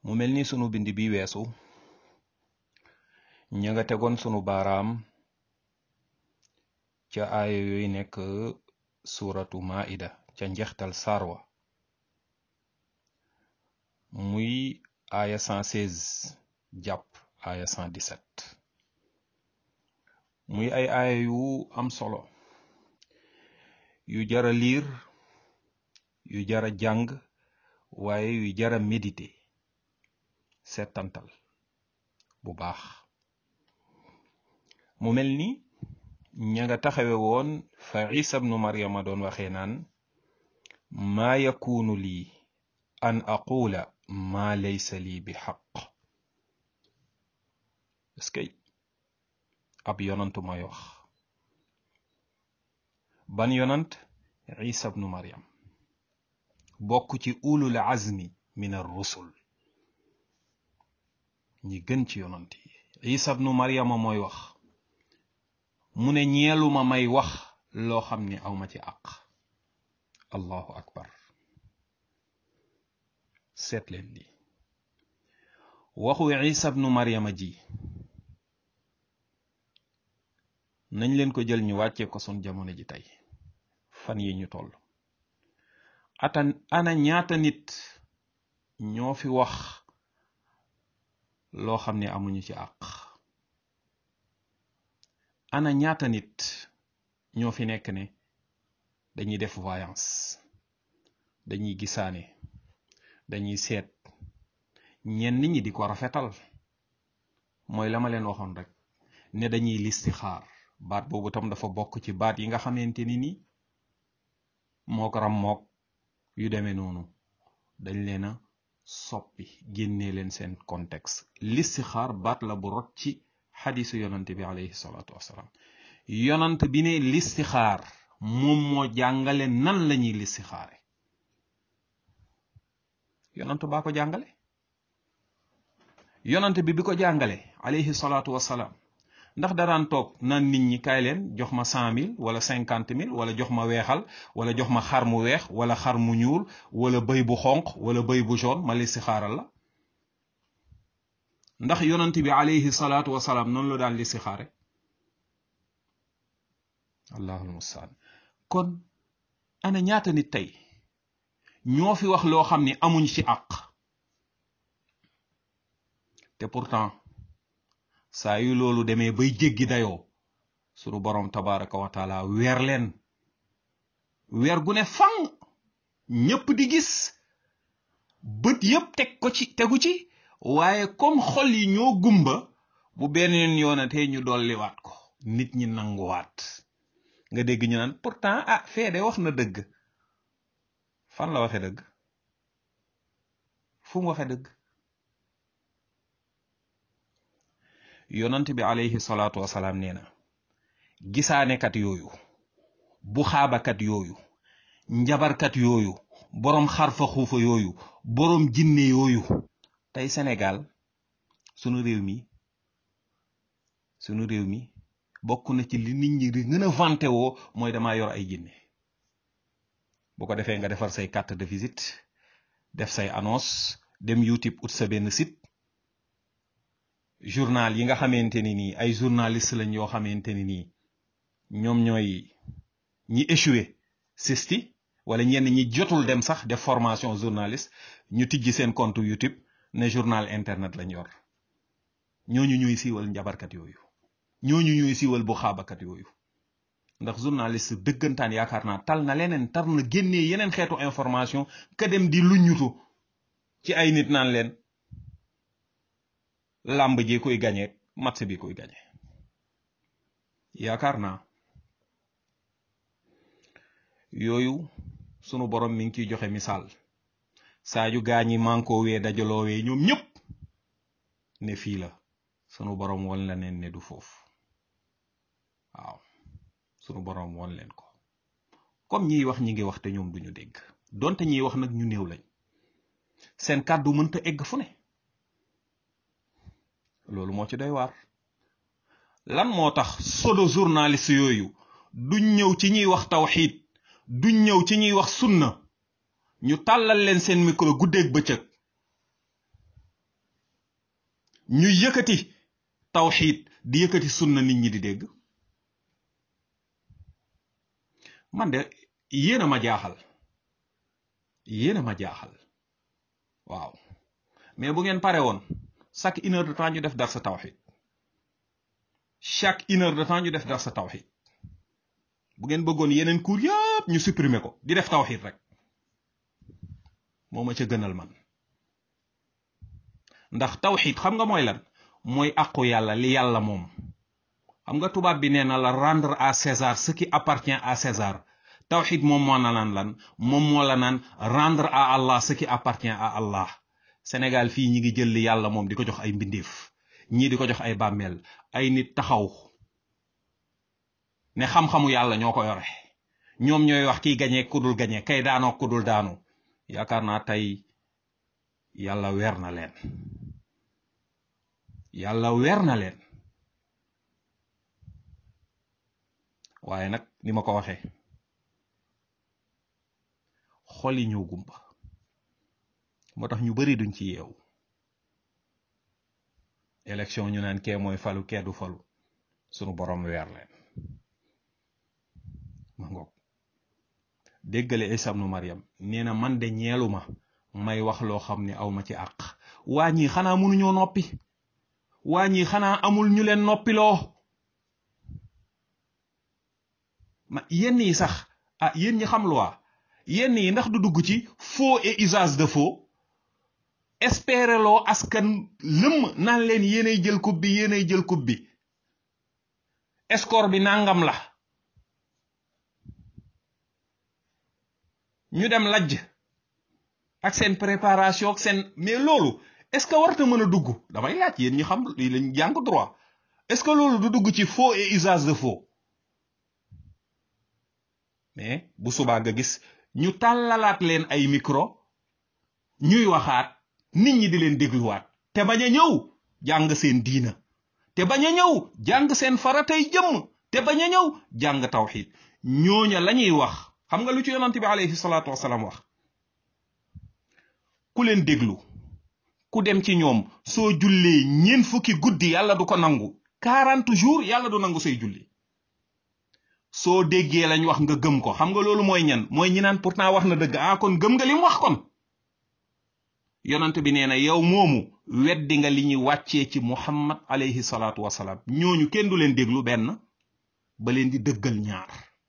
mu mel ni sunu bind bi weesu ña nga tegoon sunu baaraam ca aaya yooyu nekk suratu maida ca njeextal sarwa muy aaya 116 jàpp aaya 117 muy ay aaya yu am solo yu jara liir yu jara jàng waaye yu jara méditer settantal bu baax mu mel ni ña nga taxawe woon fa isa bnu maryama doon waxee naan maa yakunu lii an aqula maa laysa lii bi xaq est-ce que ab yonantu mooy wax ban yonant isa bnu maryam bokk ci ulul azmi min ar rusul ñi gën ci yonant yi isa bnu maryama mooy wax mu ne ñeeluma may wax loo xam ni awma ci àq allahu akbar seet leen li waxu isa bnu maryama ji nañ leen ko jël ñu wàccee ko sun jamono ji tey fan yi ñu toll ata ana ñaata nit ñoo fi wax loo xam ne amuñu ci àq ana ñaata nit ñoo fi nekk ne dañuy def voyance dañuy gisaane dañuy seet ñenn ñi di ko rafetal mooy la ma leen waxoon rek ne dañuy listixaar baat boobu tam dafa bokk ci baat yi nga xamante ni ni mook ram mook yu demee noonu dañ leen a soppi génnee leen seen contexte listixaar baat la bu rot ci xadisu yonant bi alayhi salaatu wassalaam yonant bi ne listixaar moom moo jàngale nan lañuy listixaare yonant baa ko jàngale yonant bi bi ko jàngale alayhi salaatu wassalaam ndax daraan toog naan nit ñi kaay leen jox ma cent mille wala cinquante mille wala jox ma weexal wala jox ma xar mu weex wala xar mu ñuul wala bëy bu xonq wala bëy bu jaune ma listixaaral la ndax yonant bi alayhi salaatu wasalaam noonu la daan listixaare allahul mustaan kon ana ñaata nit tey ñoo fi wax loo xam ni amuñ ci àq te pourtant saa yu loolu demee bay jéggi dayoo sunu boroom tabaraka wa taala weer leen weer gu ne fan ñépp di gis bët yépp teg ko ci tegu ci waaye comme xol yi ñoo gumba bu beneen yoonatee ñu dolliwaat ko nit ñi nanguwaat nga dégg ñu naan pourtant ah feede wax na dëgg fan la waxe dëgg fu mu waxe dëgg yonant bi alayhi salaatu wasalaam nee na gisaanekat yooyu bu xaabakat yooyu njabarkat yooyu boroom xarfa xuufa yooyu boroom jinne yooyu tey Sénégal sunu réew mi sunu réew mi bokk na ci li nit ñi di gën a vanté woo mooy damaa yor ay jinne bu ko defee nga defar say carte de visite def say annonce dem YouTube ut sa benn site journal yi nga xamante ni nii ay journaliste lañ yoo xamante ni nii ñoom ñooy ñi échoué sisti wala ñenn ñi jotul dem sax def formation journaliste ñu tijji seen compte YouTube ne journal internet lañ yor ñooñu ñuy siiwal njabarkat yooyu ñooñu ñuy siiwal bu xaabakat yooyu ndax journaliste dëggantaan yaakaar naa tal na leneen tar na génnee yeneen xeetu information ka dem di luññutu ci ay nit naan leen làmb ji koy gañe match bi koy gañe yaakaar naa yooyu sunu borom mi ngi ciy joxe misaal saa yu gaañi mànkoo wee dajaloo wee ñoom ñëpp ne fii la sunu borom won la neen ne du foofu waaw sunu borom won leen ko comme ñiy wax ñi ngi wax te ñoom duñu dégg donte ñiy wax nag ñu néew lañ seen kàddu mënta egg fu ne loolu moo ci doy waar lan moo tax solo journaliste yooyu duñ ñëw ci ñuy wax tawxiid duñ ñëw ci ñuy wax sunna ñu tàllal leen seen micro guddeeg bëccëg ñu yëkkati tawxiid di yëkkati sunna nit ñi di dégg man de yéen a ma jaaxal yéen a ma jaaxal waaw mais bu ngeen pare woon chaque une heure de temps ñu def dar sa tawxiid chaque une heure de temps ñu def dar sa tawxiid bu ngeen bëggoon yeneen cours yëpp ñu supprimer ko di def tawxiid rek moo ma ca gënal man ndax tawxiid xam nga mooy lan mooy àqu yàlla li yàlla moom xam nga tubaab bi nee na la rendre à César ce qui appartient à César tawxiid moom moo na naan lan moom moo la naan rendre à Allah ce qui appartient à Allah Sénégal fii ñi ngi jël li yàlla moom di ko jox ay mbindeef ñii di ko jox ay bàmmeel ay nit taxaw ne xam-xamu yàlla ñoo ko yore ñoom ñooy wax kiy gañee kudul gañee kay daanoo kudul daanu yaakaar naa tey yàlla weer na leen yàlla weer na leen waaye nag ni ma ko waxee xol yi ñoo gumba moo tax ñu bari duñ ci yeewu élection ñu naan kee mooy falu kee du falu sunu borom weer leen ma ngoog déggale Isa ibnu Maryam nee na man de ñeelu ma may wax loo xam ne aw ma ci àq waa ñii xanaa mënuñoo noppi waa ñii xanaa amul ñu leen noppiloo ma yenn yi sax ah yéen ñi xam loi yenn yi ndax du dugg ci faux et usage de faux espérer loo askan lëmm naan leen yéenay jël coupe bi yéenay jël coupe bi score bi nangam la ñu dem lajj ak seen préparation ak seen mais loolu est-ce que warta mën a dugg damay laaj yéen ñu xam lii lañ jàng droit est-ce que loolu du dugg ci faux et usage de faux mais bu subaa nga gis ñu tàllalaat leen ay micro ñuy waxaat nit ñi di leen dégluwaat te bañ a ñëw jàng seen diina te bañ a ñëw jàng seen faratay jëmm te bañ a ñëw jàng tawxiid ñooña lañuy wax xam nga lu ci yonante bi alayhi salaatu wasalaam wax ku leen déglu ku dem ci ñoom soo jullee ñeen fukki guddi yàlla du ko nangu quarante jours yàlla du nangu say julli soo déggee lañ wax nga gëm ko xam nga loolu mooy ñan mooy ñi naan pourtant wax na dëgg ah kon gëm nga li mu wax kon yonent bi nee na yow moomu weddi nga li ñuy wàccee ci muhammad alayhi salaatu wasalaam ñooñu kenn du leen déglu benn ba leen di dëggal ñaar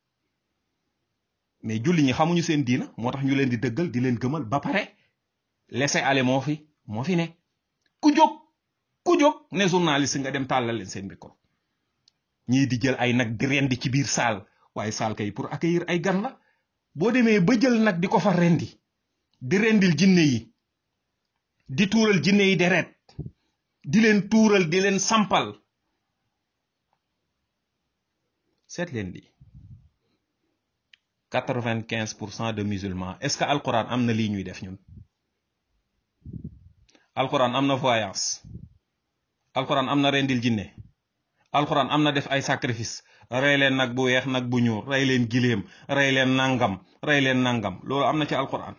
mais julli ñi xamuñu seen diina moo tax ñu leen di dëggal di leen gëmal ba pare laisser aller moo fi moo fi ne ku jóg ku jóg ne journaliste nga dem tàllal leen seen micro ñii di jël ay nag di rendi ci biir saal waaye saal kay pour accueillir ay gan la boo demee ba jël nag di ko fa rendi di rendil jinne yi di tuural jinne yi deret di leen tuural di leen sampal seet leen lii quatre-vingt-quinze pour cent de musulmans est-ce que alquran am na lii ñuy def ñun alquran am na voyance alquran am na rendil jinne alquran am na def ay sacrifice rey leen nag bu weex nag bu ñuul rey leen giléem rey leen nangam rey leen nangam loolu am na ci alquran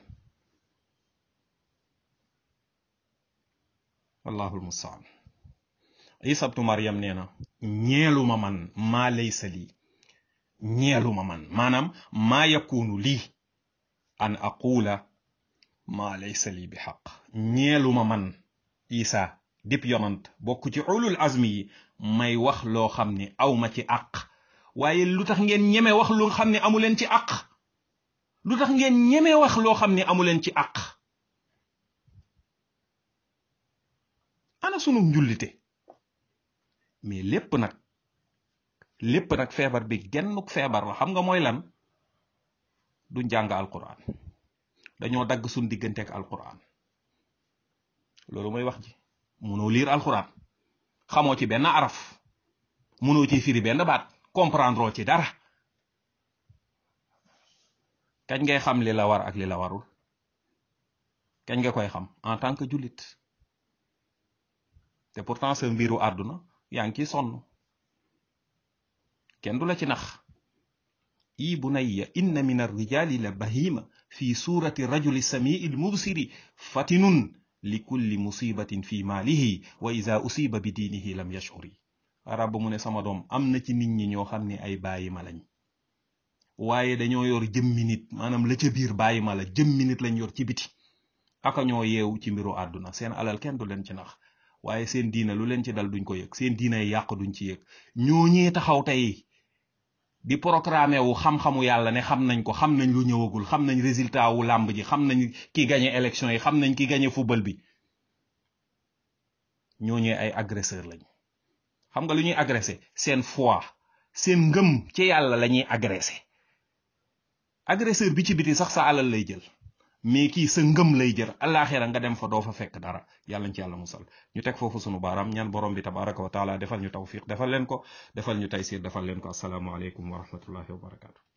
wallahu almustaan isa bnu maryam nee na ñeeluma man maa laysa lii ñeeluma man maanaam maa yakunu lii an aqula maa laysa lii bi xaq ñeeluma man isa dip yonant bokk ci ulul azmi yi may wax loo xam ne awma ci àq waaye lu tax ngeen ñeme wax lu xam ne amuleen ci àq lu tax ngeen ñeme wax loo xam ne amuleen ci àq ana sunu njullite mais lépp nag lépp nag feebar bi gennuk feebar la xam nga mooy lan du njàng alquran dañoo dagg suñ diggante ak alquran loolu mooy wax ji munoo liir alquran xamoo ci benn araf munoo ci firi benn baat comprendre ci dara kañ ngay xam li la war ak li la warul kañ nga koy xam en tant que jullit te pourtant sa mbiru àdduna yaa ngi ciy sonn kenn du la ci nax i bunayya inna min arrijali la bahima fi surati rajuli samii lmubsiri fatinun li kulli musibatin fi maalihi wa ida usiba bi diinihi lam yashuri arab mu ne sama doom am na ci nit ñi ñoo xam ne ay bàyyi ma lañ waaye dañoo yor jëmmi nit maanaam la ca biir bàyyi ma la jëmmi nit lañ yor ci biti aka ñoo yeewu ci mbiru àdduna seen alal kenn du leen ci nax waaye seen diina lu leen ci dal duñ ko yëg seen diina yi yàq duñ ci yëg ñooñee taxaw tey di programme wu xam-xamu yàlla ne xam nañ ko xam nañ lu ñëwagul xam nañ résultat wu làmb ji xam nañ ki gagné élection yi xam nañ ki gagné football bi ñooñee ay agresseur lañ xam nga lu ñuy agressé seen foi seen ngëm ci yàlla la ñuy agressé agresseur bi ci biti sax sa alal lay jël mais kii sa ngëm lay jër alaxira nga dem fa doo fa fekk dara yàlla ñu ci yàlla musal ñu teg foofu sunu baaraam ñaan borom bi tabaraka wa taala defal ñu tawfiq defal leen ko defal ñu taysir defal leen ko asalaamualeykum wa rahmatullahi wa barakatu